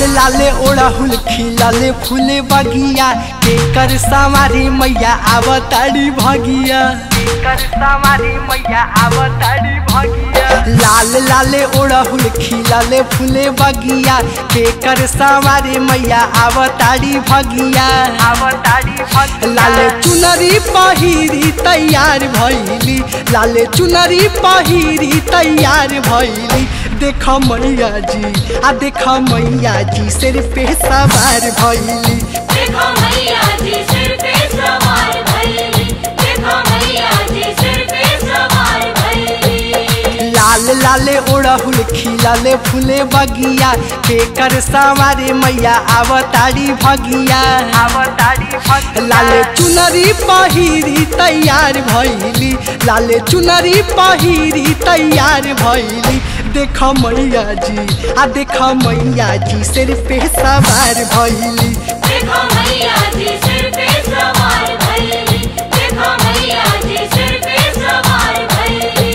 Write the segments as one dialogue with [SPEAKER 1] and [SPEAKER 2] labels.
[SPEAKER 1] लाले ओड़हुल खिलले फूले बगिया केकर सवारी मैया आवताड़ी भगिया केकर सवारी मैया आवताड़ी भगिया लाल लाले ओड़हुल खिलले फूले बगिया केकर सवारी मैया आवताड़ी भगिया आवताड़ी भगिया लाले चुनरी पहिरी तैयार भैली लाले चुनरी पहिरी तैयार भैली देख मैया जी आ देख मैया जी सिर पे सवार भैली
[SPEAKER 2] देखो मैया जी सिर पे सवार भइली देखो मैया जी सिर पे सवार भइली
[SPEAKER 1] लाल लाले ओड़हुल खिलले फूले बगिया केकर सवारे मैया आवताड़ी भगिया आवताड़ी भगिया लाले चुनरी पहिरी तैयार भैली लाले चुनरी पहिरी तैयार भैली देख मैया जी आ देख मैया जी सिर पे सवार भैली
[SPEAKER 2] देखो मैया जी सिर पे सवार भइली देखो मैया जी सिर पे सवार भइली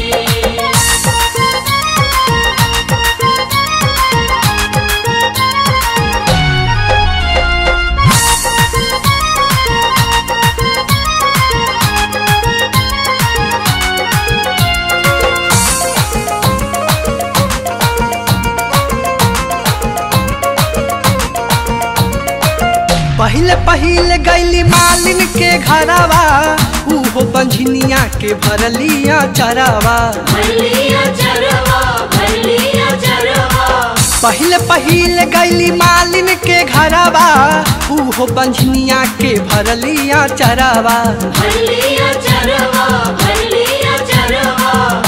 [SPEAKER 1] पहले पहले गैली मालिन के घरवा उहो बंझनिया के भरलिया चरावा
[SPEAKER 2] भरलिया चरवा भरलिया चरवा
[SPEAKER 1] पहले पहले गैली मालिन के घरवा उहो बंझनिया के भरलिया चरावा
[SPEAKER 2] भरलिया चरवा भरलिया चरवा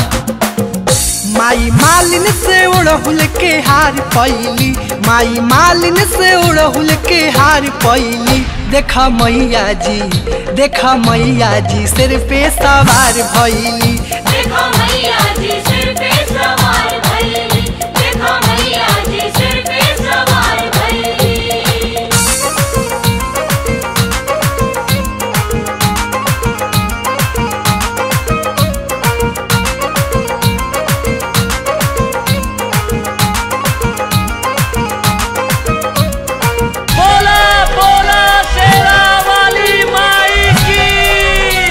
[SPEAKER 1] माई मालिन से उड़हुल के हार पैली माई मालिन से उड़हुल के हार पैली देखा मैया जी देखा मैया जी सिर पे सवार भैली
[SPEAKER 2] देखो मैया जी सिर पे सवार भइली देखो मैया जी सिर पे सवार भइली
[SPEAKER 3] बोला बोला शेरा वाली माई की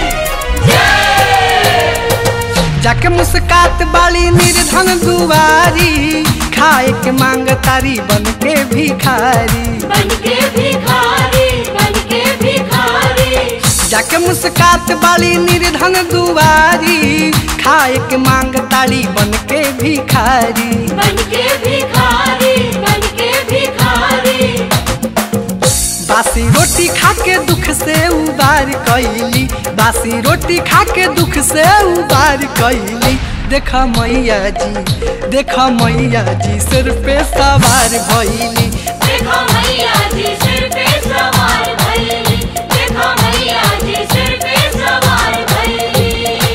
[SPEAKER 1] जाके मुस्कात बाली निर्धन दुआरी खाए के मांग तारी बन के भिखारी
[SPEAKER 2] बनके भिखारी बनके भिखारी
[SPEAKER 1] जाके मुस्कात बाली निर्धन दुआरी खाए के मांग तारी बन के भिखारी
[SPEAKER 2] बनके भिखारी बनके भिखारी
[SPEAKER 1] बासी रोटी खा के दुख से उबार कैली बासी रोटी खा के दुख से उबार कैली देखा मैया जी देखा मैया जी सिर पे सवार भैली
[SPEAKER 2] देखो मैया जी सिर पे सवार भइली देखो मैया जी सिर पे सवार भइली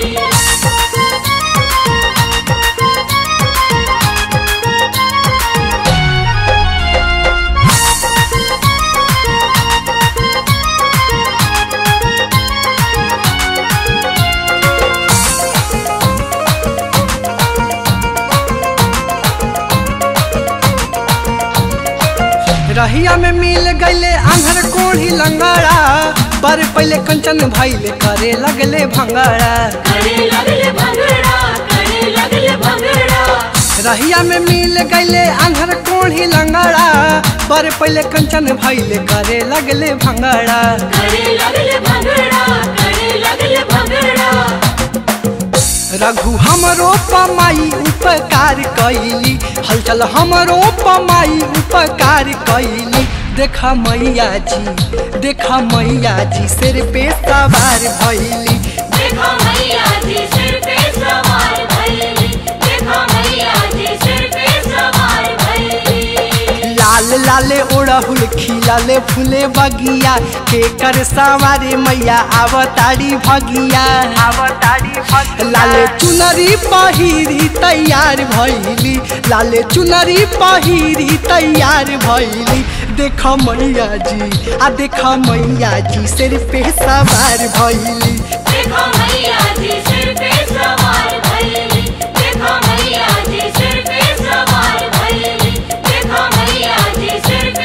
[SPEAKER 1] रहिया में मिल गईले आंधर कोढ़ी लंगड़ा पर पहले कंचन भैले करे लगले भंगड़ा
[SPEAKER 2] करे लगले भंगड़ा करे लगले भंगड़ा
[SPEAKER 1] रहिया में मिल गईले आंधर कोढ़ी लंगड़ा पर पहले कंचन भैले करे लगले भंगड़ा
[SPEAKER 2] करे लगले भंगड़ा करे लगले भंगड़ा
[SPEAKER 1] रघु हमरो पमाई उपकार कैली हलचल हमरो पमाई उपकार कैली देखा मैया जी देखा मैया जी सिर पे सवार भैली
[SPEAKER 2] देखो मैया जी सिर पे सवार भइली देखो मैया जी सिर पे सवार भइली
[SPEAKER 1] लाल लाले ओड़हुल खिलले फूले बगिया केकर सवारे मैया आवताड़ी भगिया आवताड़ी लाले चुनरी पहिरी तैयार भैली लाले चुनरी पहिरी तैयार भैली देख मैया जी आ देख मैया जी सिर पे सवार भैली
[SPEAKER 2] देखो मैया जी सिर पे सवार भइली देखो मैया जी सिर पे सवार भइली देखो मैया जी सिर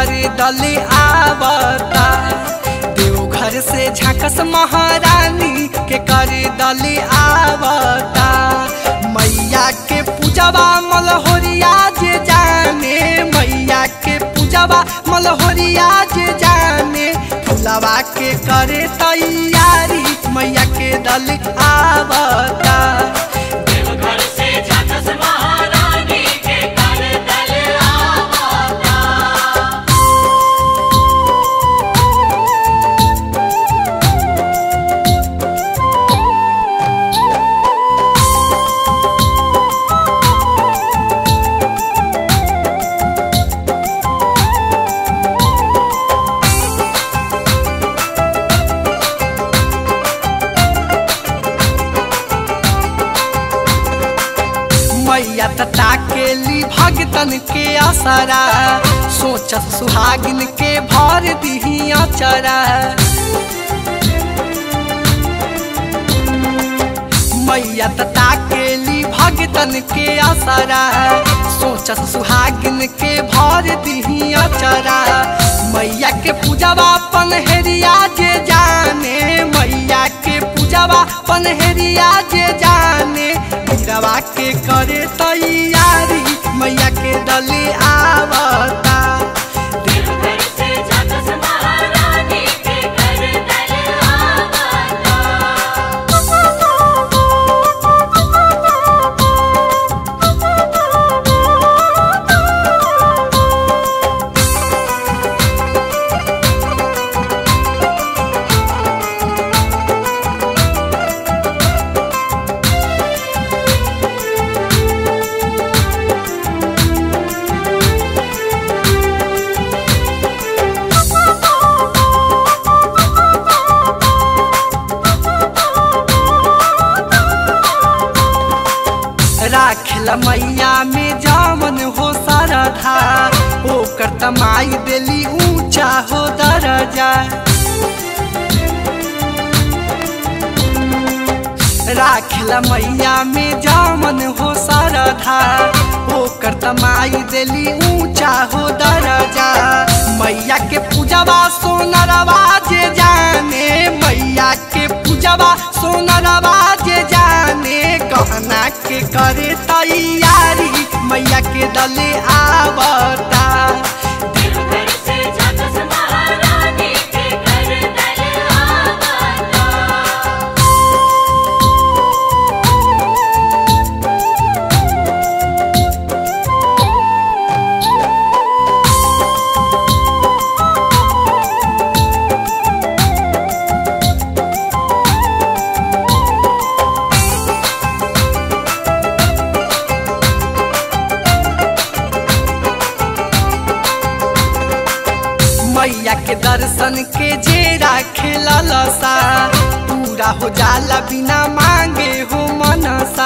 [SPEAKER 1] कर दल आवता देवघर से झाकस महारानी के कर दल आवता मैया के पूजवा मलहोरिया जे जाने मैया के पूजवा मलहोरिया जे जाने फुलवा के करे तैयारी मैया के दल आवता
[SPEAKER 2] देवघर से झाकस महारानी के कर दल आवता
[SPEAKER 1] मैया तता के ली भगतन के असरा सोच सुहागिन के भर दिहिया चरा मैया तता के ली भगतन के असरा सोच सुहागिन के भर दिहिया चरा मैया के पूजवा पनहरिया जे जाने मैया के पूजवा पनहरिया जे जाने गिरवा के करे तैयारी मैया के दले आवता
[SPEAKER 2] देवघर से झाकस महारानी के कर दल आवता
[SPEAKER 1] राखल मैया में जामन हो सरधा ओकर तमाई देली ऊंचा हो दरजा राखल मैया में जामन हो सरधा ओकर तमाई देली ऊंचा हो दरजा मैया के पूजवा सोनरवा जे जाने मैया के पूजवा सोनरवा जे जाने गहना के करे तैयारी मैया के दले आवता
[SPEAKER 2] देवघर से झाकस महारानी के कर दल आवता
[SPEAKER 1] मैया के दर्शन के जे राखे ललसा पूरा हो जाला बिना मांगे हो मनसा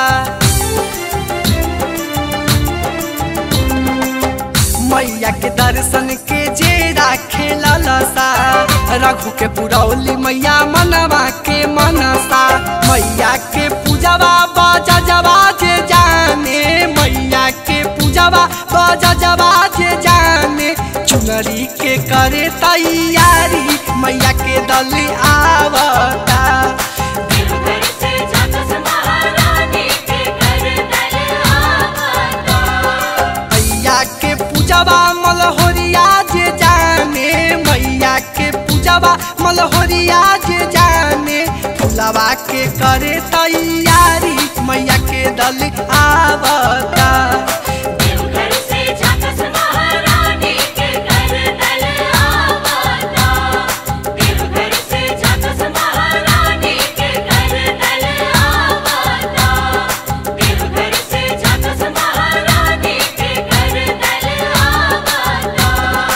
[SPEAKER 1] मैया के दर्शन के जे राखे ललसा रघु के पुरौली मैया मनवा के मनसा मैया के पूजवा बाजा जवा जे जाने मैया के पूजवा बाजा जवा जे जाने चुनरी के करे तैयारी मैया के दल आवता
[SPEAKER 2] देवघर से झाकस महारानी के कर दल आवता
[SPEAKER 1] मैया के पूजवा मलहोरिया जे जाने मैया के पूजवा मलहोरिया जे जाने फुलवा के करे तैयारी मैया के दल आवता
[SPEAKER 2] देवघर से झाकस महारानी के कर दल आवता देवघर से झाकस महारानी के कर दल आवता देवघर से झाकस महारानी के कर दल आवता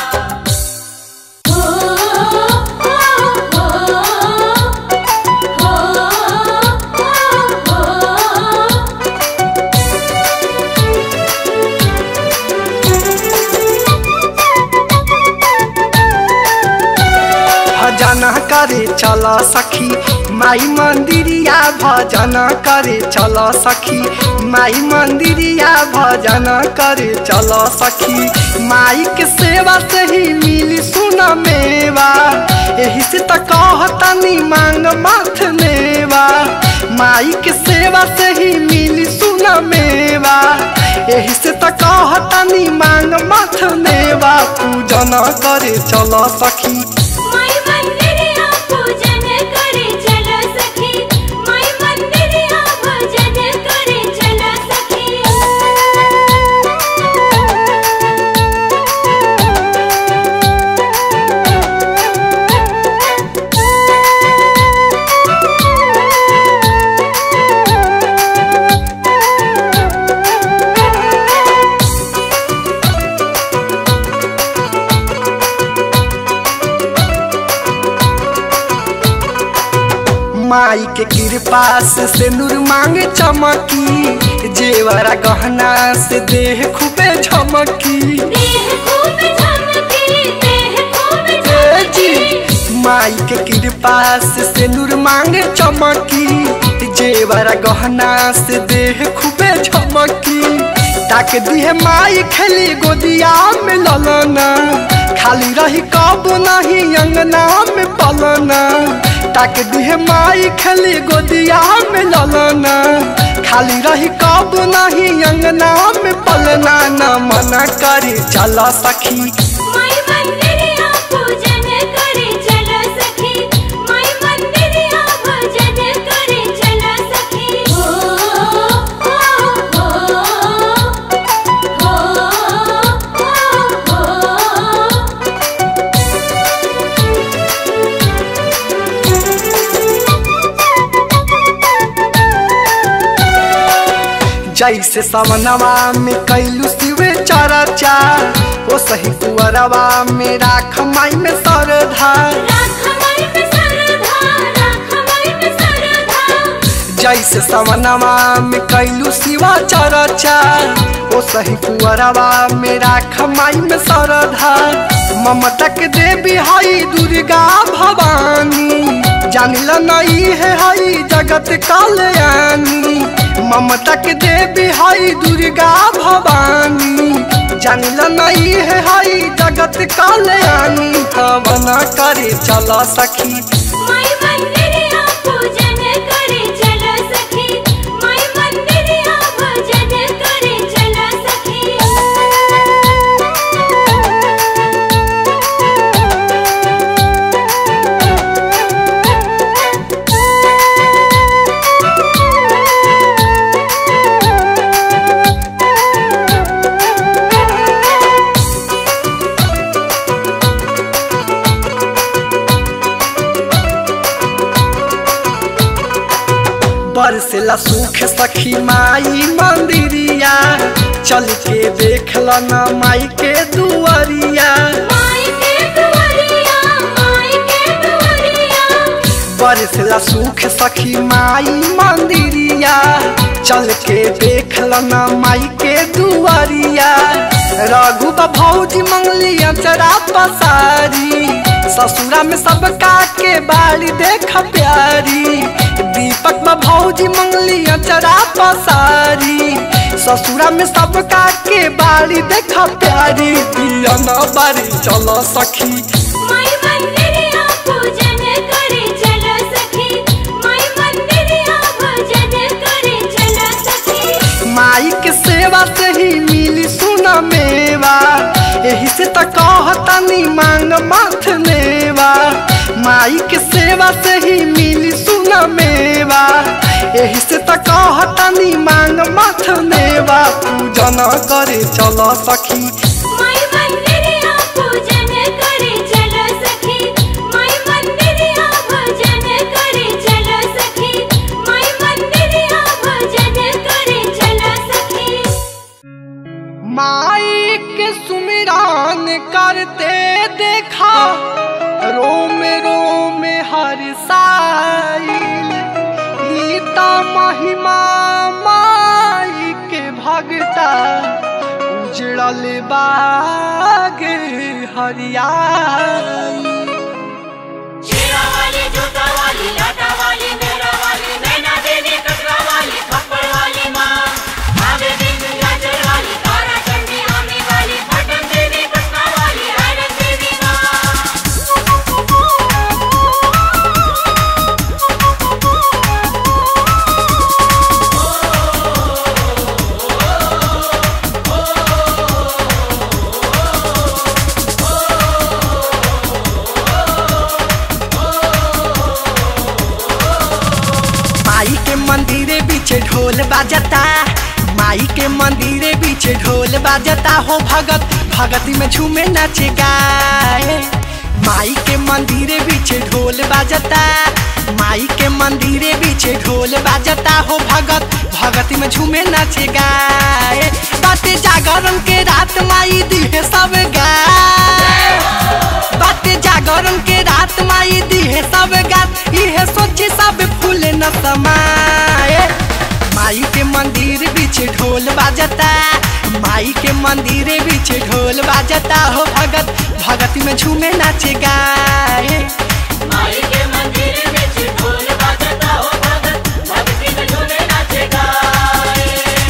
[SPEAKER 2] हो हो हो हो
[SPEAKER 1] भजन करे चल सखी माई मंदिरिया भजन करे चल सखी माई मंदिरिया भजन करे चल सखी माई के सेवा से ही मिली सुन मेवा यही से त कहतनी मांग माथ मेवा माई के सेवा से ही मिली सुन मेवा यही से त कहतनी मांग माथ मेवा पूजन करे चल सखी
[SPEAKER 2] माई मंदिरिया पूजन करे चल सखी माई मंदिरिया भजन करे चल सखी
[SPEAKER 1] माई के कृपा से सिंदूर मांगे चमकी जेवरा गहना से देह खूबे झमकी
[SPEAKER 2] देह खूब झमकी देह खूब
[SPEAKER 1] ए जी
[SPEAKER 2] झमकी
[SPEAKER 1] माई के कृपा से सिंदूर मांगे चमकी जेवरा गहना से देह खूबे झमकी ताक दिहे माई खेली गोदिया में ललना खाली रही कब नहीं अंगना में पलना ताक दिहे माई खेली गोदिया में ललना खाली रही कब नहीं अंगना में पलना न मना करी चल सखी
[SPEAKER 2] माई मंदिरिया पूजन करे चल सखी माई मंदिरिया भजन करे चल सखी हो हो हो हो हो
[SPEAKER 1] जैसे सवनवा में कैलू सिवे चरचा ओ सही कुअरवा में राख माई में सरधा
[SPEAKER 2] राख माई में सरधा राख माई में सरधा
[SPEAKER 1] जैसे सवनवा में कैलू सिवा चरचा ओ सही कुअरवा में राख माई में सरधा ममता के देवी हई दुर्गा भवानी जानिला नहीं है हई जगत कल्याणी ममता के देवी हई दुर्गा भवानी जानिला नहीं है हई जगत कल्याणी हवन करे चल सखी
[SPEAKER 2] माई मंदिरिया पूजन करे चल सखी माई मंदिरिया भजन करे चल सखी
[SPEAKER 1] बरसेला सुख सखी माई मंदिरिया चल के देख न माई के दुआरिया
[SPEAKER 2] माई के दुआरिया माई के दुआरिया
[SPEAKER 1] बरसेला सुख सखी माई मंदिरिया चल के देख न माई के दुआरिया रघु बा भौजी मंगली अचरा पसारी ससुरा में सबका के बाड़ी देख प्यारी दीपक बा भौजी मंगली अचरा पसारी ससुरा में सबका के बाड़ी देख प्यारी दिया न बारी चलो सखी
[SPEAKER 2] माई मंदिरिया पूजन करे चल सखी माई मंदिरिया भजन करे चल सखी
[SPEAKER 1] माई के सेवा से ही मिली सुन मेवा यही से त कहतनी मांग माथ मेवा माई के सेवा से ही मिली सुन मेवा यही से त कहतनी मांग माथ मेवा पूजन करे चल सखी
[SPEAKER 2] माई मंदिरिया पूजन करे चल सखी माई मंदिरिया भजन करे चल सखी माई मंदिरिया भजन करे चल सखी
[SPEAKER 1] माई के सुमिरान करते देखा रोम रोम हर साइल गीता महिमा माई के भगता उजड़ल बाग हरियाई
[SPEAKER 2] शेरा वाली जूता वाली लाटा वाली
[SPEAKER 1] ढोल बाजता माई के मंदिर बीच ढोल बाजता हो भगत भगती में झूमे नाचे गाए माई के मंदिर बीच ढोल बाजता माई के मंदिर बीच ढोल बाजता हो भगत भगती में झूमे नाचे गाए बाते जागरण के रात माई दिहे सब गाए बाते जागरण के रात माई दिहे सब गात इहे सोची सब फूल न समाए माई के मंदिर बीच ढोल बाजता माई के मंदिर बीच ढोल बाजता हो भगत भगती में झूमे नाचे गाए
[SPEAKER 2] माई के मंदिर में ढोल बाजता हो भगत भक्ति में झूमे नाचे गाए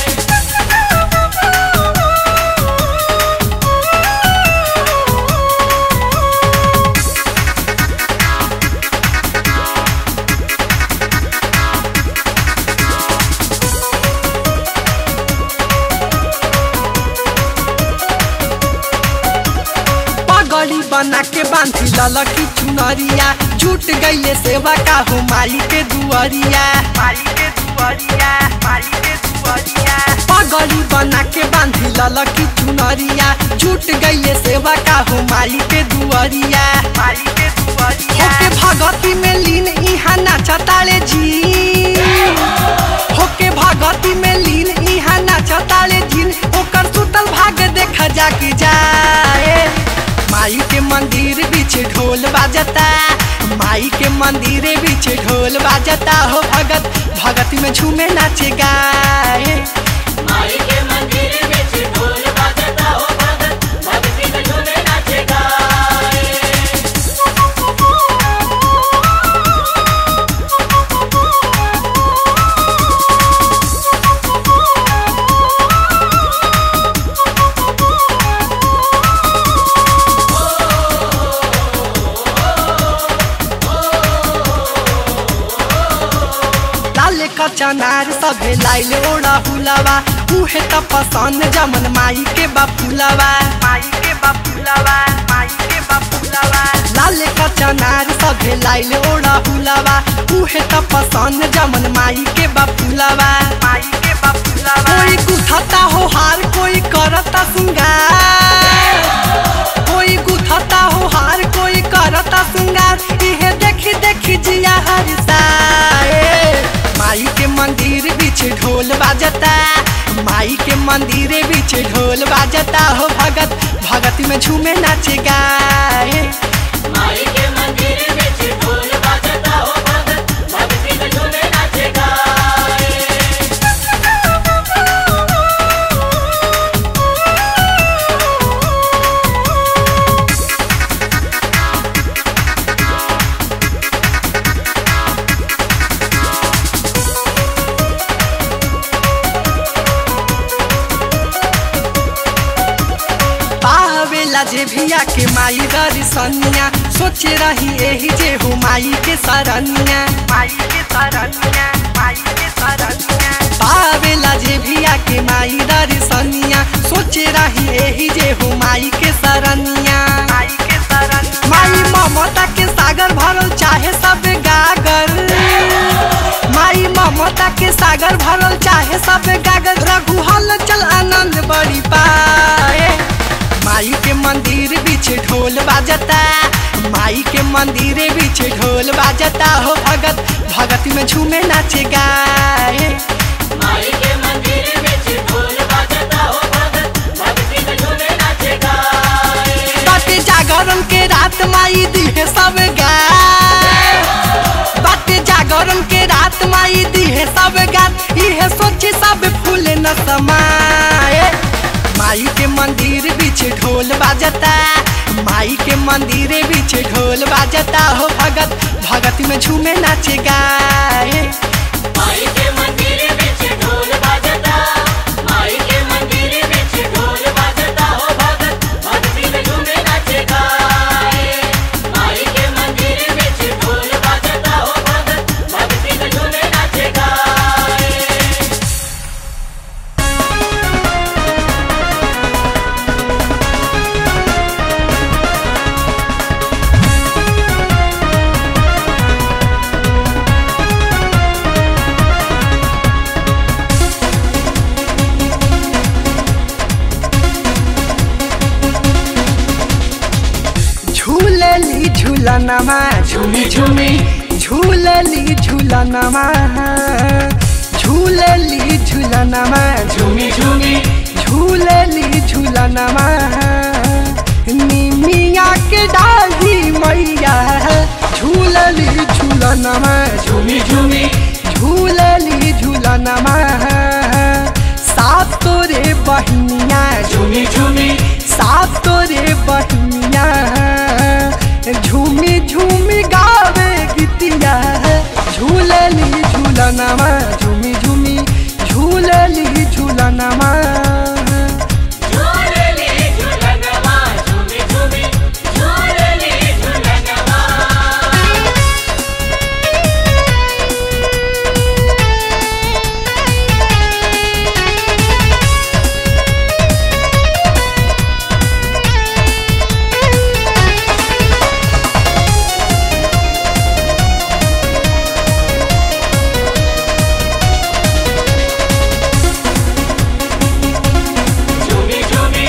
[SPEAKER 1] पगड़ी बना के बांधी ललकी चुनरिया जुट गईले सेवा का हो माई के दुआरिया माई के दुआरिया माई के दुआरिया पगड़ी बना के बांधी ललकी चुनरिया जुट गईले सेवा का हो माई के दुआरिया माई के दुआरिया होके भगती में लीन इहा नाचताले जी होके भगती में लीन इहा नाचताले जिन ओकर सुतल भाग देखा जाके जाए माई के मंदिर बीच ढोल बाजता माई के मंदिर बीच ढोल बाजता हो भगत भगत में झूमे नाचे गाए
[SPEAKER 2] माई के मंदिर में ढोल बाजता हो भगत भक्ति में झूमे नाचे गाए
[SPEAKER 1] लाल का चनार सभे लाइल ओड़ा हुलावा उहे त पसंद जमन माई के बापुलावा माई के बापुलावा माई के बापुलावा लाल का चनार सभे लाइल ओड़ा हुलावा उहे त पसंद जमन माई के बापुलावा माई के बापुलावा कोई गुथता हो हार कोई करता सिंगार कोई गुथता हो हार कोई करता सिंगार इहे देखी देखी जिया हरिसाए माई के मंदिर बीच ढोल बाजता माई के मंदिर बीच ढोल बाजता हो भगत भगत में झूमे नाचे गाए
[SPEAKER 2] माई के मंदिर में ढोल बाजता हो भगत भक्ति में झूमे नाचे गाए
[SPEAKER 1] पावेला जे भिया के माई दर्शनिया सोचे रही एही जे हो माई के सरनिया माई के सरनिया माई के सरनिया पावेला जे भिया के माई दर्शनिया सोचे रही एही जे हो माई के सरनिया माई के सरनिया माई ममता के सागर भरल चाहे सब गागर माई ममता के सागर भरल चाहे सब गागर रघु हल चल आनंद बड़ी पाए माई के मंदिर बीच ढोल बाजता माई के मंदिर बीच ढोल बाजता हो भगत भगत में झूमे नाचे गाए
[SPEAKER 2] माई के मंदिर में ढोल बाजता हो भगत भक्ति में झूमे नाचे गाए
[SPEAKER 1] बाटे जागरण के रात माई दिहे सब गाए बाटे जागरण के रात माई दिहे सब गात इहे सोची सब फूल न समाए माई के मंदिर बीच ढोल बाजता माई के मंदिर बीच ढोल बाजता हो भगत भगत में झूमे नाचे गाए
[SPEAKER 2] माई के मंदिर में ढोल बाजता माई के मंदिर में ढोल बाजता हो भगत भक्ति में झूमे नाचे गाए माई के मंदिर में ढोल बाजता हो भगत भक्ति में झूमे नाचे गाए
[SPEAKER 1] माई झूलनमा झूमी झूमी झूलली झूलनमा झूलली झूलनमा झूमी झूमी झूलली झूलनमा निमिया के डाली मैया झूलली झूलनमा झूमी झूमी झूलली झूलनमा सात तोरे बहिनिया झूमी झूमी सात तोरे बहिनिया झूमी झूमी गावे गीतिया झूलली झूलनमा झूमी झूमी झूलली झूलनमा
[SPEAKER 2] झूलली झूलनवा झूमी झूमी झूलली झूलनवा झूमी झूमी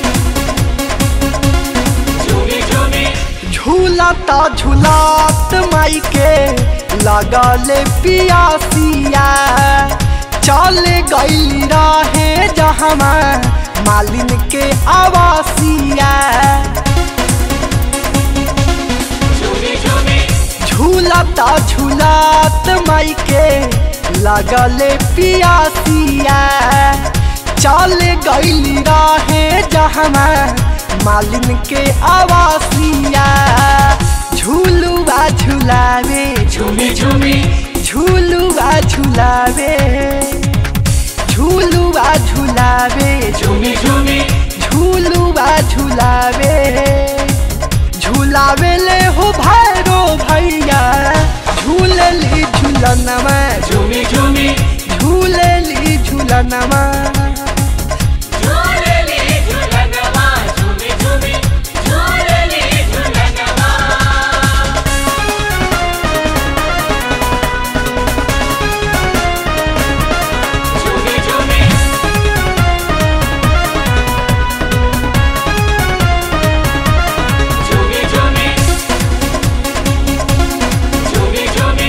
[SPEAKER 2] झूमी झूमी
[SPEAKER 1] झूलता झूलत माई के लगले पियासिया चल गई रहे जहमा मालिन के आवासिया
[SPEAKER 2] झूमी झूमी
[SPEAKER 1] झूलता झूलत माई के लगले पियासिया चल गई रहे जहमा मालिन के आवासिया झूलुआ झूलावे झूमी झूमी झूलुआ झूलावे झूलुआ झूलावे झूमी झूमी झूलुआ झूलावे झूलावे ले हो भैरो भैया झूलली झूलनमा झूमी झूमी झूलली झूलनमा
[SPEAKER 2] झूलली झूलनवा झूमी झूमी झूलली झूलनवा झूमी झूमी झूमी झूमी झूमी झूमी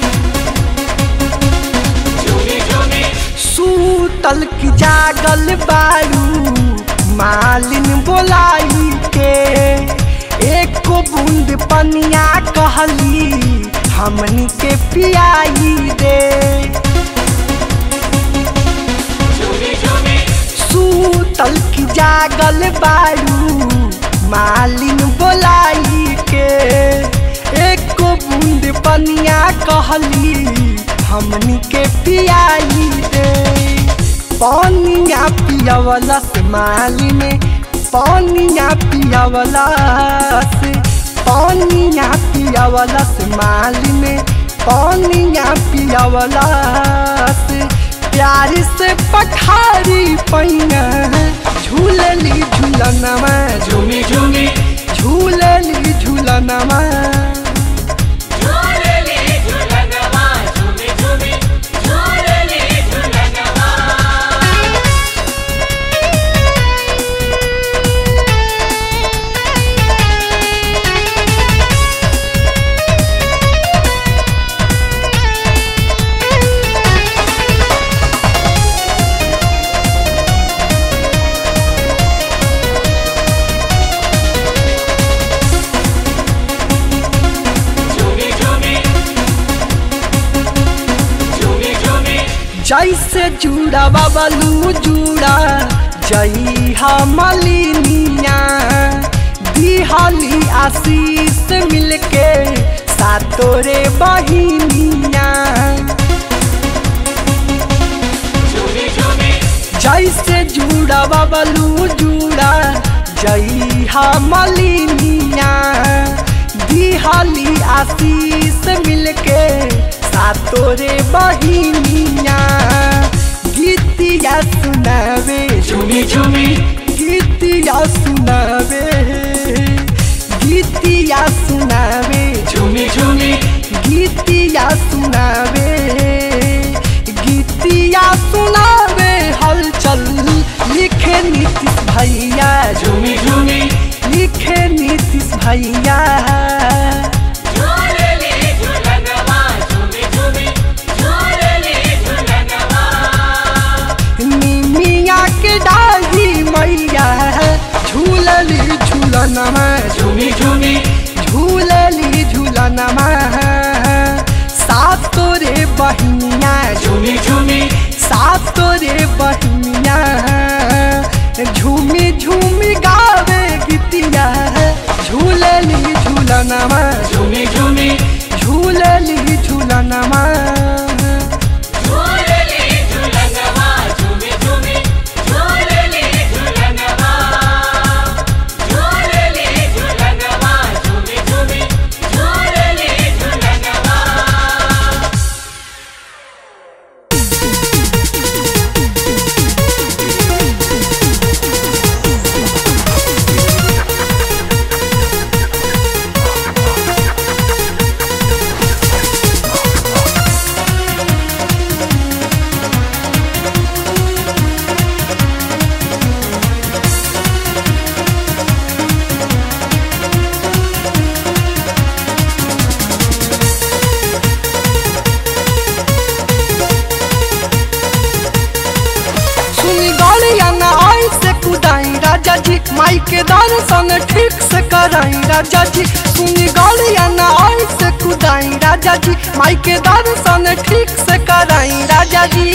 [SPEAKER 2] झूमी झूमी
[SPEAKER 1] सूतल की जागल बारू मालिन बोलाई के एक बूंद पनिया कहली हमनी के पियाई दे
[SPEAKER 2] झूमी झूमी
[SPEAKER 1] सूतल की जागल बारू मालिन बोलाई के एक बूंद पनिया कहली हमनी के पियाई दे पनिया पियवला से मालिन पनिया पियवला से पनिया पियवला से मालिन पनिया पियवला से प्यार से पठारी पैना झूलली झूलनमा झूमी झूमी झूलली झूलनमा
[SPEAKER 2] झूलली झूलनवा झूमी झूमी झूलली झूलनवा झूमी झूमी झूमी झूमी
[SPEAKER 1] जैसे जूड़ा बबलू जूड़ा जई मलिनिया दिहली आशीष मिलके सातोरे बहिनिया
[SPEAKER 2] झूमी झूमी
[SPEAKER 1] जैसे जूड़ा बबलू जूड़ा जई मलिनिया दिहली आशीष मिलके सातोरे बहिनिया गीतिया सुनावे झूमी झूमी गीतिया सुनावे गीतिया सुनावे झूमी झूमी गीतिया सुनावे गीतिया सुनावे हलचल लिखे नीतीश भैया झूमी झूमी लिखे नीतीश भैया बहिनिया
[SPEAKER 2] झूमी झूमी
[SPEAKER 1] सात तोरे बहिनिया झूमी झूमी गावे गीतिया झूलली झूलनमा
[SPEAKER 2] झूमी झूमी
[SPEAKER 1] झूलली झूलनमा
[SPEAKER 2] झूलली झूलनवा झूमी झूमी झूलली झूलनवा झूलली झूलनवा झूमी झूमी झूलली झूलनवा
[SPEAKER 1] सुनी गाड़िया न आई से कुदाई राजा जी माई के दर्शन ठीक से कराई राजा जी सुनी गाड़िया न आई से कुदाई राजा जी माई के दर्शन ठीक से कराई राजा जी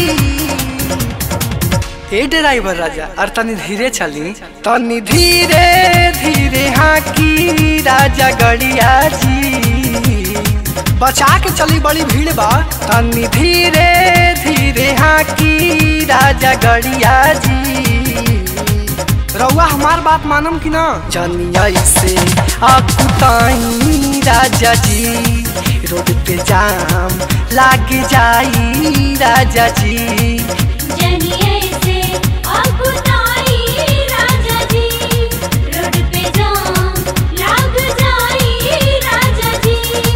[SPEAKER 1] ए ड्राइवर राजा और तनी धीरे चली तनी धीरे धीरे हाँ की राजा गड़िया जी बचा के चली बड़ी भीड़ बा तनी धीरे धीरे हाँ की राजा गड़िया जी रउआ हमार बात मानम कि ना जनिया से अकुताई राजा जी रोड पे जाम लाग जाई राजा जी
[SPEAKER 4] जनिए से अकुताई राजा जी रोड पे जाम लाग जाई राजा जी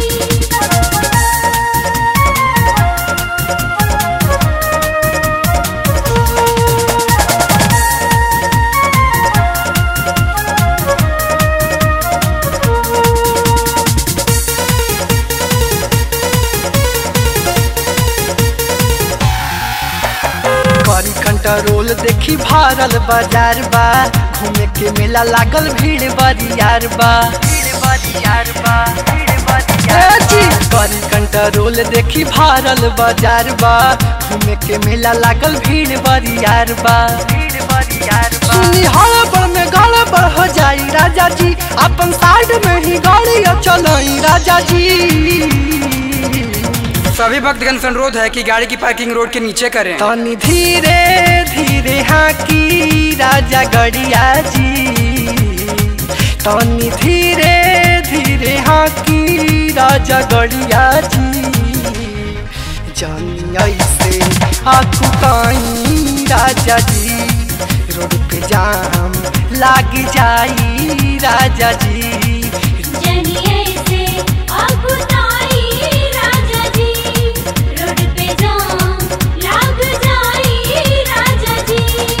[SPEAKER 1] करी कंट्रोल देखी भारल बाजार बा घूमे के मेला लागल भीड़ बरियार बा भीड़ बरियार बा ए जी, करी कंट्रोल देखी भारल बाजार बा घूमे के मेला लागल भीड़ बरियार बा भीड़ बरियार बा सुनी हड़बड़ में गड़बड़ हो जाई राजा जी अपन साइड में ही गाड़ी चलाई राजा जी
[SPEAKER 5] सभी भक्तगण से अनुरोध है कि गाड़ी की पार्किंग रोड के नीचे करें
[SPEAKER 1] तनी धीरे धीरे हाँ की राजा गड़िया जी तनी धीरे धीरे हाँ की राजा गड़िया जी जानी ऐसे आकुताई राजा जी रोड पे जाम लाग जाई राजा जी
[SPEAKER 4] जनिए से अकुताई राजा जी रोड पे जाम लाग जाई राजा जी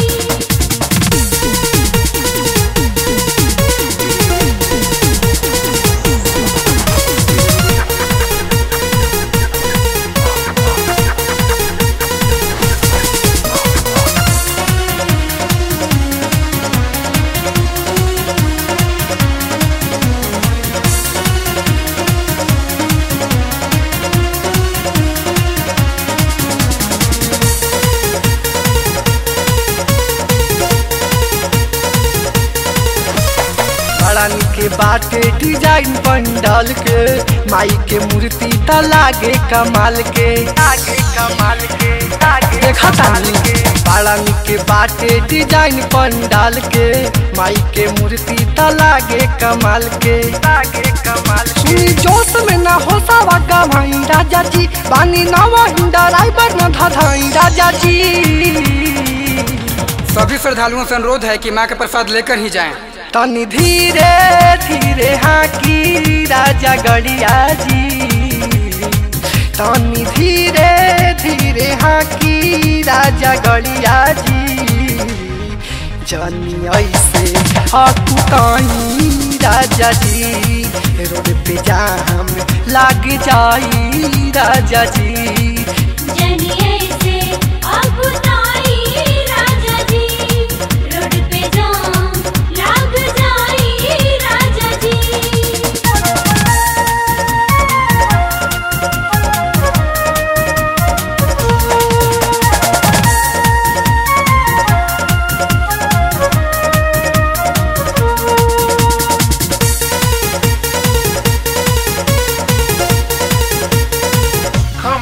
[SPEAKER 1] बड़ा निके बाटे डिजाइन पंडाल के माई के मूर्ति त लागे कमाल के लागे कमाल के लागे देखा तानी बड़ा निके बाटे डिजाइन पंडाल के माई के मूर्ति त लागे कमाल के लागे कमाल सुनी जोश में ना हो सावा का भाई राजा जी बानी नवा हिंदा ड्राइवर न धधाई राजा जी
[SPEAKER 5] सभी श्रद्धालुओं से अनुरोध है कि माँ का प्रसाद लेकर ही जाएं
[SPEAKER 1] तनी धीरे धीरे हाँ की राजा गड़िया जी तनी धीरे धीरे हाँ की राजा गड़िया जी जनी ऐसे हकुताई राजा जी रोड पे जाम लाग जाई राजा जी
[SPEAKER 4] जनिए से अकुताई राजा जी रोड पे जाम लाग जाई राजा जी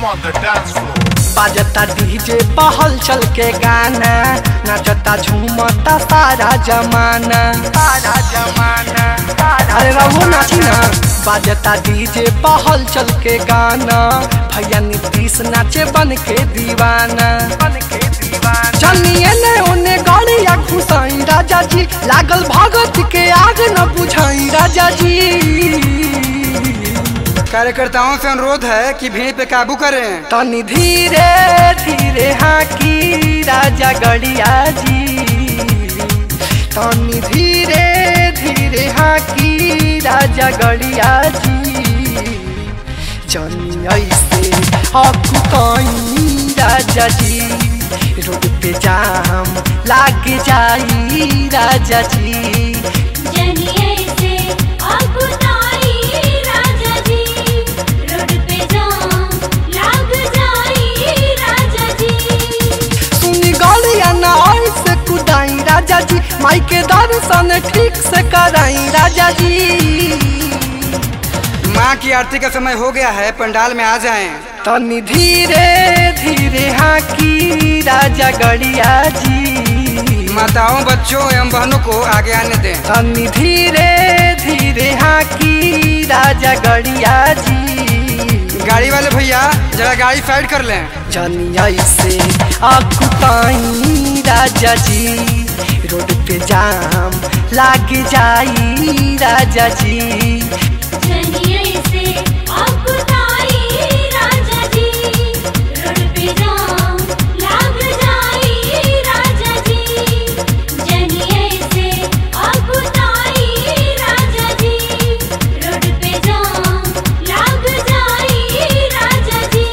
[SPEAKER 6] I'm on the dance floor.
[SPEAKER 1] बाजता डीजे पहल चल के गाना नाचता झूमता सारा जमाना सारा जमाना अरे रहो नाची ना बाजता डीजे पहल चल के गाना भैया नीतीश नाचे बन के दीवाना बन के दीवाना चलिए ने ओने गाड़िया घुसाई राजा जी लागल भगत के आग न बुझाई राजा जी
[SPEAKER 5] कार्यकर्ताओं से अनुरोध है कि भीड़ पे काबू करें
[SPEAKER 1] तनी धीरे धीरे हाँ की राजा गड़िया जी तनी धीरे धीरे हाँ की राजा गड़िया जी जनी ऐसे हकुताई राजा जी रोड पे जाम लाग जाई राजा जी
[SPEAKER 4] जनिए से अकुताई राजा जी रोड पे जाम लाग जाई राजा जी
[SPEAKER 1] सुनी गालिया ना ऐसे कुदाई राजा जी माई के दर्शन ठीक से कराई राजा जी
[SPEAKER 5] माँ की आरती का समय हो गया है पंडाल में आ जाएं
[SPEAKER 1] तनी धीरे धीरे हाँ की राजा गड़िया जी
[SPEAKER 5] माताओं बच्चों एवं बहनों को आगे आने दें
[SPEAKER 1] तनी धीरे धीरे हाँ की राजा गड़िया जी
[SPEAKER 5] गाड़ी वाले भैया जरा गाड़ी साइड कर लें
[SPEAKER 1] जनिया से आकुताई राजा जी रोड पे जाम लाग जाई राजा जी
[SPEAKER 4] जनिए से अकुताई राजा जी रोड पे जाम लाग जाई राजा जी जनिए से अकुताई राजा जी रोड पे जाम लाग जाई राजा जी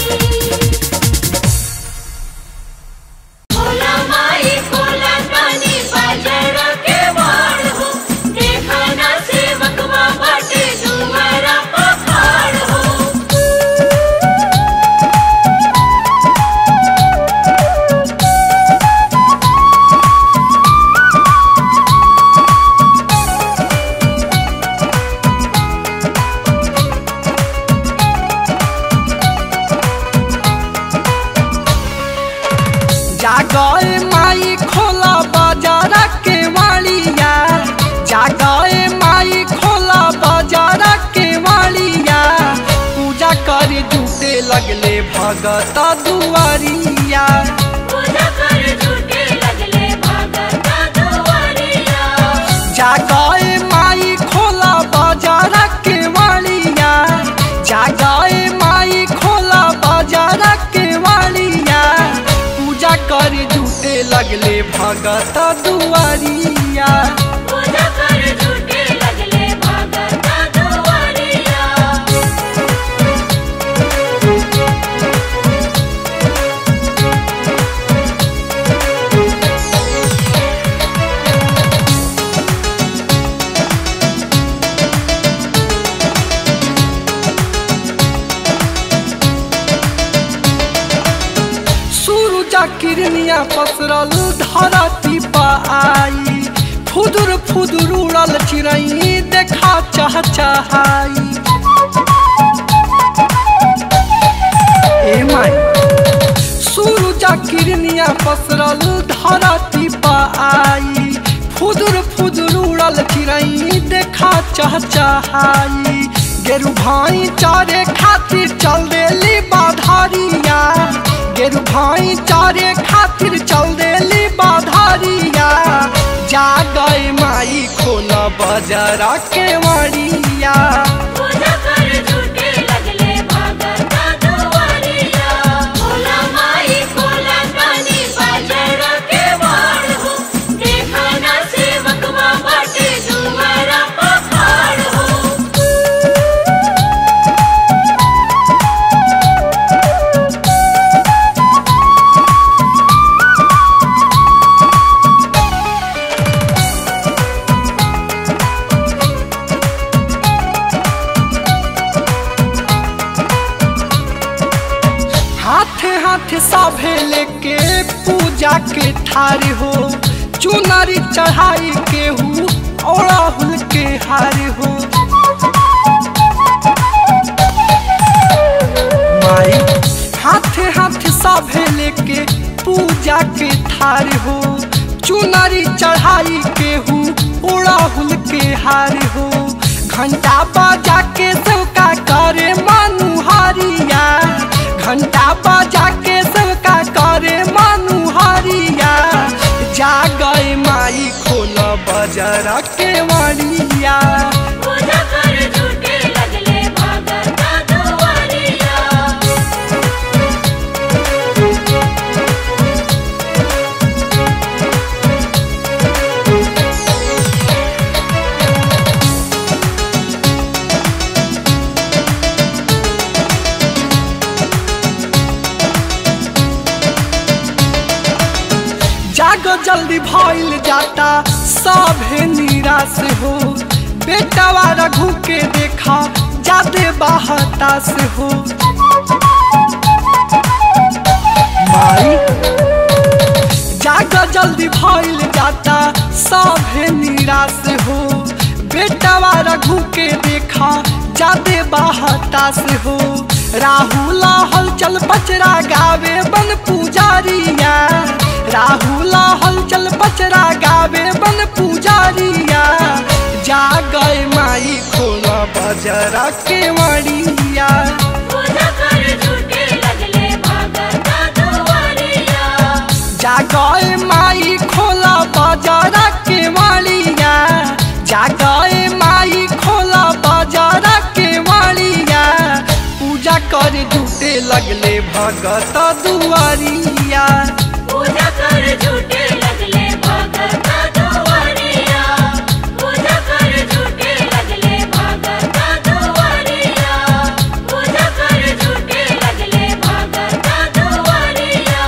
[SPEAKER 4] भोला माई भोला तानी बाजरा के वाड़ हो देखा ना सेवकवा बाटे दुआरा पखाड़ हो
[SPEAKER 1] जागए माई खोला बाजारा के वालिया जागए माई खोला बाजारा के वालिया पूजा करे जुटे लगले भगत दुआरिया
[SPEAKER 4] पूजा कर झूठे लगले भगता दुआरिया
[SPEAKER 1] जागए माई खोला बाजारा के वालिया जागए माई खोला बाजारा के वालिया पूजा करे जुटे लगले भगत दुआरिया
[SPEAKER 4] पूजा कर झूठे लगले भगता दुआरिया
[SPEAKER 1] सूरजा किरनिया पसरल धरती पर आई फुदुर फुदुर उड़ल चिड़ई देखा चाह चाहाई ए माई सूरजा किरनिया पसरल धरती पर आई फुदुर फुदुर उड़ल चिड़ई देखा चाह चाहाई गेरु भाई चारे खातिर चल देली बाधारिया गेरु भाई चारे खातिर चल देली बाधारिया जा गए माई खोला बाजारा के वाड़िया
[SPEAKER 4] पूजा कर झूठे लगले भगता दुआरिया भोला माई भोला तानी बाजरा के वाड़ हो देखा ना सेवकवा बाटे दुआरा पखाड़ हो
[SPEAKER 1] हाथ हाथ साभे लेके पूजा के ठार हो चुनरी चढ़ाई के हु ओड़ाहुल के हार हो माई हाथे हाथे सभे लेके पूजा के थार हो चुनरी चढ़ाई के हूँ उड़ाहुल के हार हो घंटा बजा के सबका करे मनुहारिया घंटा बजा के सबका करे मनुहारिया जा गए माई खोल बजर के मरिया
[SPEAKER 4] पूजा कर झूठे लगले भगता दुआरिया
[SPEAKER 1] जागो जल्दी भइल जाता सभे निराश हो बेटावा रघु के देखा जादे बाहता से हो माई जागो जल्दी भइल जाता सभे निराश हो बेटावा रघु के देखा जादे बाहता से हो राहुल हलचल पचरा गावे बन पुजारिया राहुल हलचल पचरा गावे बन पुजारिया जा गए माई खोला बजरा के मरिया
[SPEAKER 4] पूजा कर झूठे लगले भगता दुआरिया
[SPEAKER 1] जा गए माई खोला बजरा के मरिया जा गए माई खोला बजरा के मरिया पूजा कर झूठे लगले भगत दुआरिया
[SPEAKER 4] पूजा कर झूठे लगले भगता दुआरिया पूजा कर झूठे लगले भगता दुआरिया पूजा कर झूठे लगले भगता दुआरिया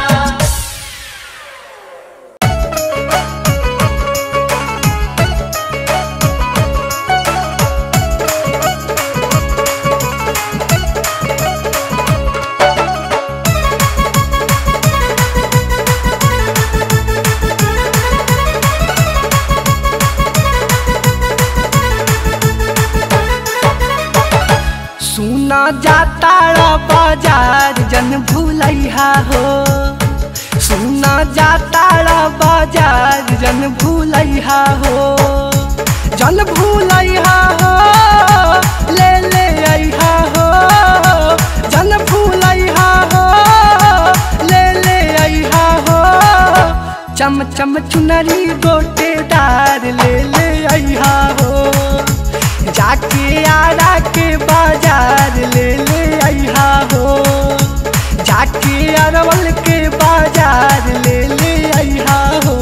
[SPEAKER 1] सुना जाता रा बाजार जन भूलैहा हो सुना जाता रा बाजार जन भूलैहा हो जन भूलैहा हो ले ले अइहा हो जन भूलैहा हो ले ले अइहा हो चम चम चुनरी गोटेदार ले ले अइहा हो जाके आरा के बाजार ले ले अइहा हो जाके अरवल के बाजार ले ले अइहा हो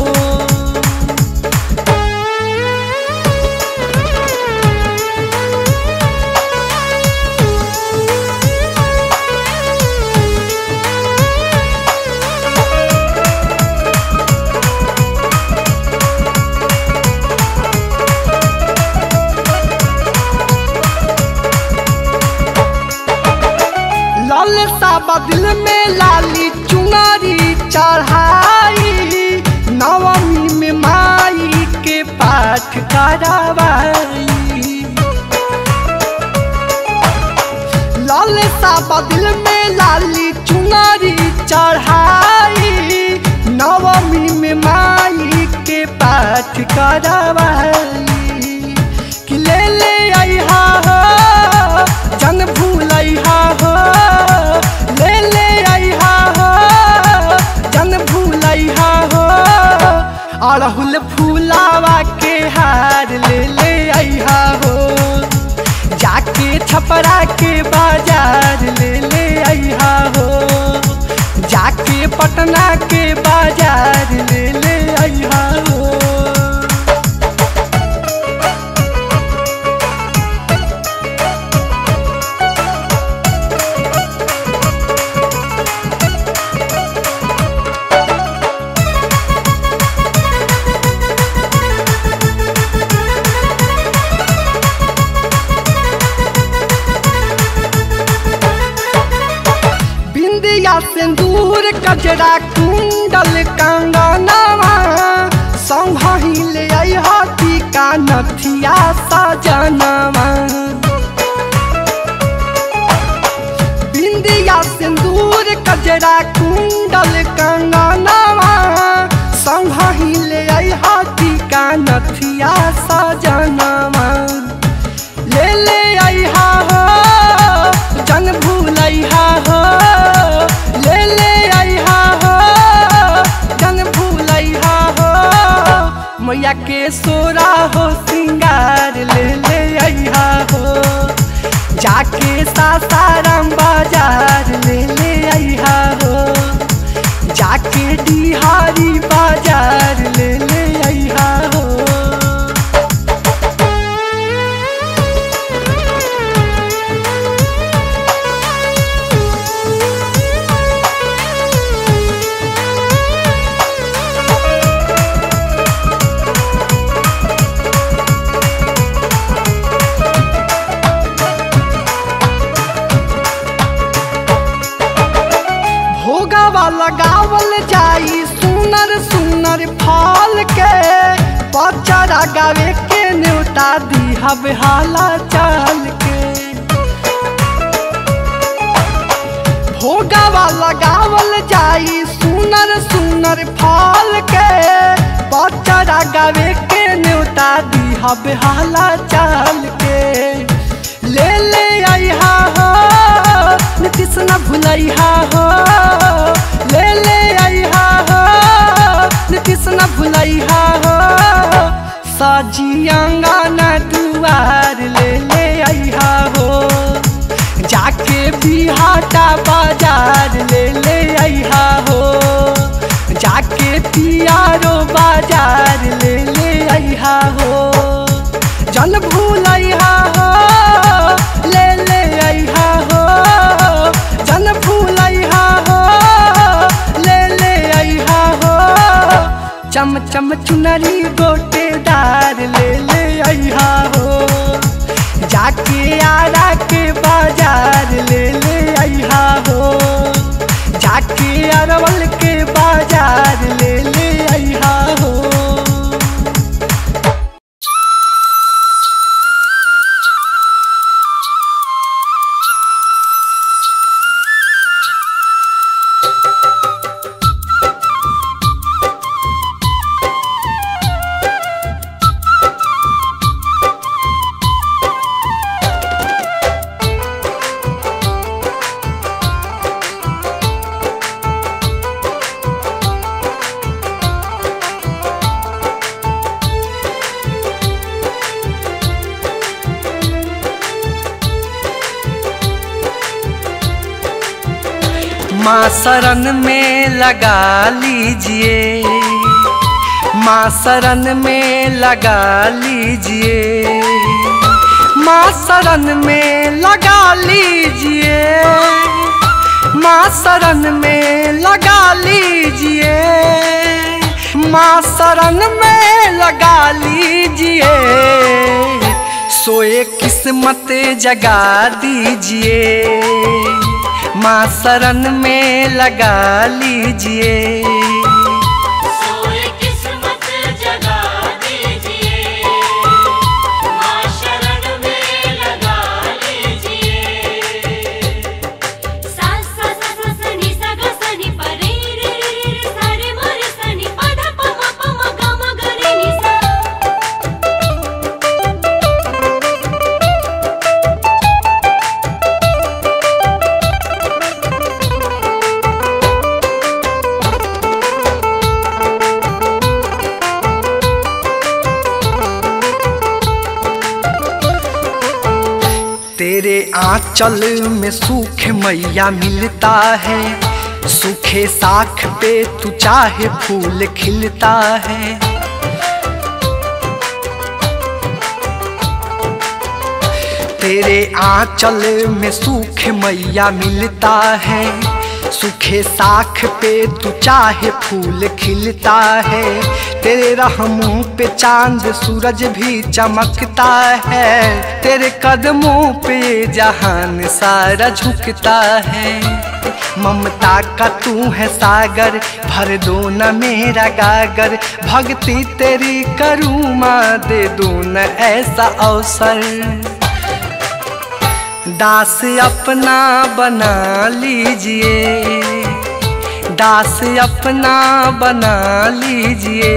[SPEAKER 1] लाल साबा दिल में लाली चुनारी चढ़ाई नवमी में माई के पाठ करावाई लाल साबा दिल में लाली चुनारी चढ़ाई नवमी में माई के पाठ करावाई कि ले ले अइहा हो जन भूलैहा हो ले ले अइहा हो जन भूलैहा हो अड़हुल फूलावा के हार ले ले अइहा हो जाके छपरा के बाजार ले ले अइहा हो जाके पटना के बाजार ले ले अइहा हो बिंदिया सिंदूर कजरा कुंडल कंगनवा संभही ले अइहा टीका नथिया सजनवा बिंदिया बिंदिया सिंदूर कजरा कुंडल कंगनवा संघही ले आई हाथी का नथिया सजनवा ले ले आई हा हो जन भूलैहा हो ले ले आई हा हो जन भूलैहा हो मैया के सोरा हो सिंगार ले ले आई हा हो जाके सासाराम बाजार ले ले आई हा हो जाके डिहारी बाजार ले ले आई हा हो भोगावा लगावल जाई सुनर सुनर फल के पचरा गावे के न्योता दिहब हाला चाल के भोगावा लगावल जाई सुनर सुनर फल के पचरा गावे के न्योता दिहब हाला चाल के ले ले आई हा हो नीतीश न भुलैहा हो ले ले आई हा हो नीतीश न भुलैहा हो सजी अंगना दुआर ले ले आई हा हो जाके बिहाटा बाजार ले ले आई हा हो जाके पियारो बाजार ले ले आई हा हो जन भूलैहा हो ले ले अइहा हो जन भूलैहा हो ले ले अइहा हो चम चम चुनरी गोटेदार ले ले अइहा हो जाके आरा के बाजार ले ले अइहा हो जाके अरवल के बाजार ले ले अइहा हो माँ शरण में लगा लीजिए माँ शरण में लगा लीजिए माँ शरण में लगा लीजिए माँ शरण में लगा लीजिए माँ शरण में लगा लीजिए सोए किस्मत जगा दीजिए माँ शरण में लगा लीजिए
[SPEAKER 4] सोए किस्मत जगा दीजिए माँ शरण में लगा लीजिए सा सा सा सा सा नि सा ग सा नि प रे रे रे रे रे सा रे म रे सा नि प ध प म प म ग म ग रे नि सा
[SPEAKER 1] तेरे आंचल में सूख मैया मिलता है सूखे साख पे तू चाहे फूल खिलता है तेरे आंचल में सूख मैया मिलता है सूखे साख पे तू चाहे फूल खिलता है तेरे रहमों पे चांद सूरज भी चमकता है तेरे कदमों पे जहान सारा झुकता है ममता का तू है सागर भर दो न मेरा गागर भक्ति तेरी करूँ माँ दे दो न ऐसा अवसर दास अपना बना लीजिए दास अपना बना लीजिए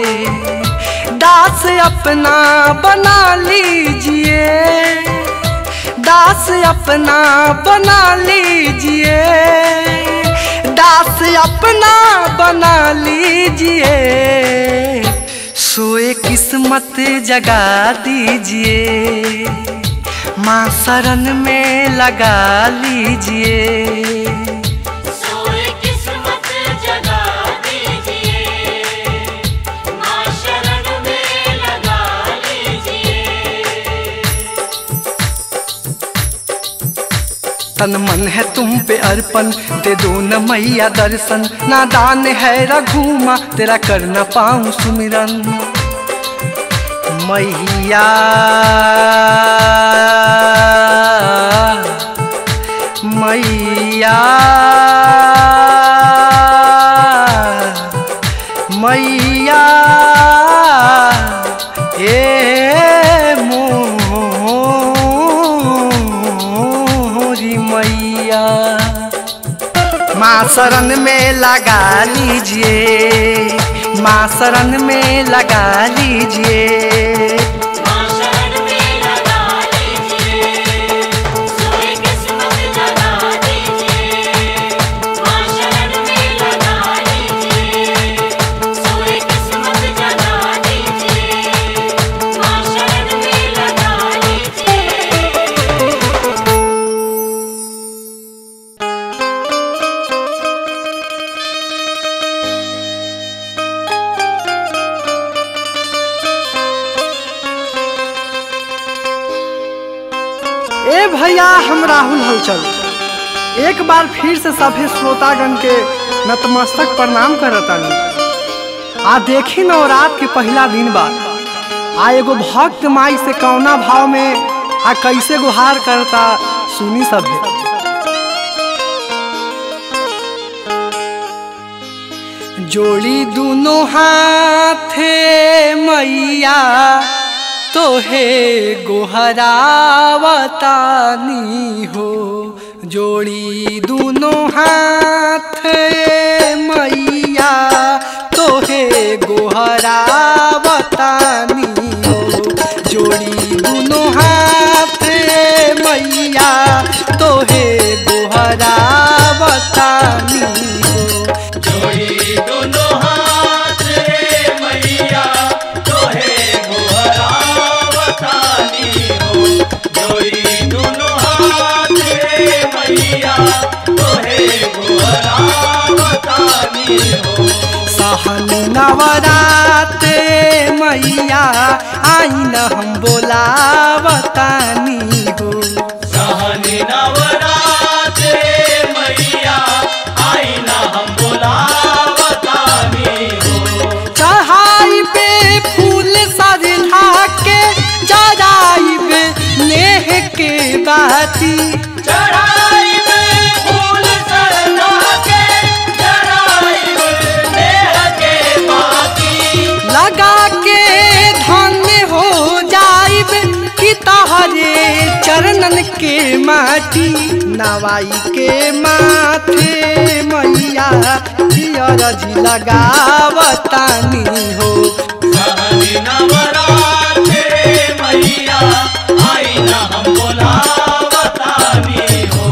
[SPEAKER 1] दास अपना बना लीजिए दास अपना बना लीजिए दास अपना बना लीजिए सोए किस्मत जगा दीजिए माँ शरण में लगा लीजिए
[SPEAKER 4] सोए किस्मत जगा दीजिए माँ शरण में लगा लीजिए
[SPEAKER 1] तन मन है तुम पे अर्पण दे दो न मैया दर्शन नादान है रघुमा तेरा कर न पाऊं सुमिरन मैया मैया मैया ए मोरी मैया माँ शरण में लगा लीजिए माँ शरण में लगा लीजिए
[SPEAKER 4] माँ शरण में लगा लीजिए सोए किस्मत जगा दीजिए माँ शरण में लगा लीजिए सोए किस्मत जगा दीजिए माँ शरण में लगा लीजिए
[SPEAKER 1] ए भैया हम राहुल हलचल एक बार फिर से सभे श्रोतागण के नतमस्तक प्रणाम करतानी आ देखी नवरात के पहला दिन बा आ एगो भक्त माई से कौना भाव में आ कैसे गुहार करता सुनी सभे जोड़ी दोनों हाथे मैया तोहे गोहरावतानी हो जोड़ी दोनों हाथ मैया तोहे गोहरावतानी हो जोड़ी दोनों हाथ मैया तोहे गोहरावतानी हो
[SPEAKER 2] जोड़ी दोनों हाथ रे मैया तोहे गोहरावतानी हो जोड़ी दोनों हाथ रे मैया तोहे गोहरावतानी हो
[SPEAKER 1] सहन नवरात मैया आइन हम बोलावतानी हो
[SPEAKER 2] सहन नवरात्रे मैया आई ना हम बोलावतानी हो
[SPEAKER 1] चढ़ाई पे फूल सजला के जराई पे नेह के बाती
[SPEAKER 2] चढ़ाई में फूल सरना के चढ़ाई में नेह के बाती
[SPEAKER 1] लगा के धन्य हो जाइब कि तहरे चरणन के माटी नवाई के माथे मैया पियरजी लगावतानी हो
[SPEAKER 2] सहन नवरात्रे मैया आई ना हम बोलावतानी हो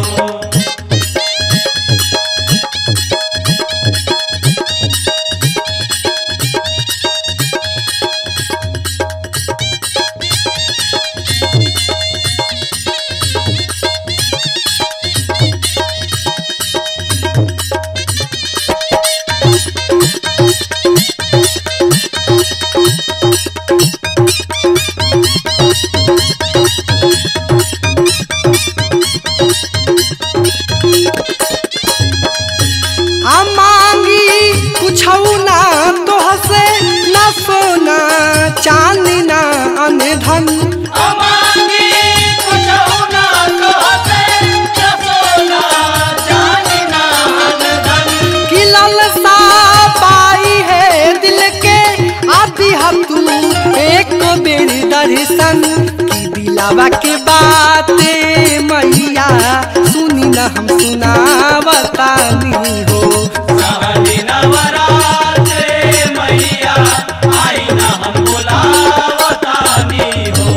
[SPEAKER 1] आ मांगी कुछौ ना तोहसे ना सोना चांदी ना अनधन
[SPEAKER 2] अमांगी कुछ ना कहते न सोना चांदी ना धन
[SPEAKER 1] कि ललसा पाई है दिल के आती हम तू एक बेर दर्शन की दिलावा के बात मैया मैया सुनी न हम सुनावतानी हो
[SPEAKER 2] सहनी नवरात्रे मैया आई ना हम बुलावतानी हो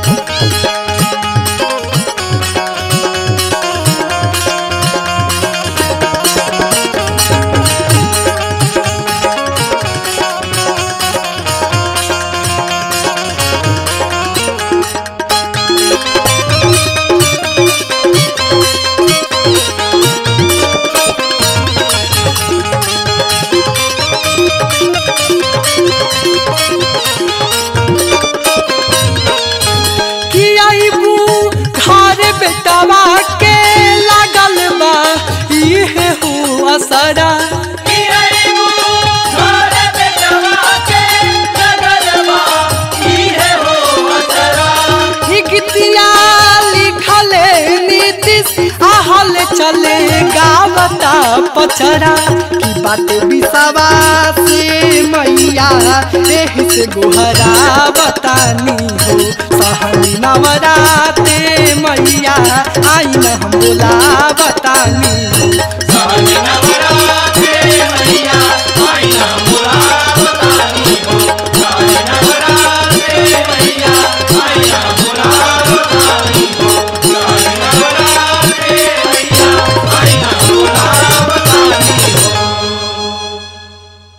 [SPEAKER 1] कि आईबू घर बेटवा के लागल बा इहे हो असरा ही गीतिया लिखले नीतीश आहल चले गावता पचरा की बात बिसावा से मैया एही से गोहरा बतानी हो सहनी नवराते मैया आई न हम बोला बतानी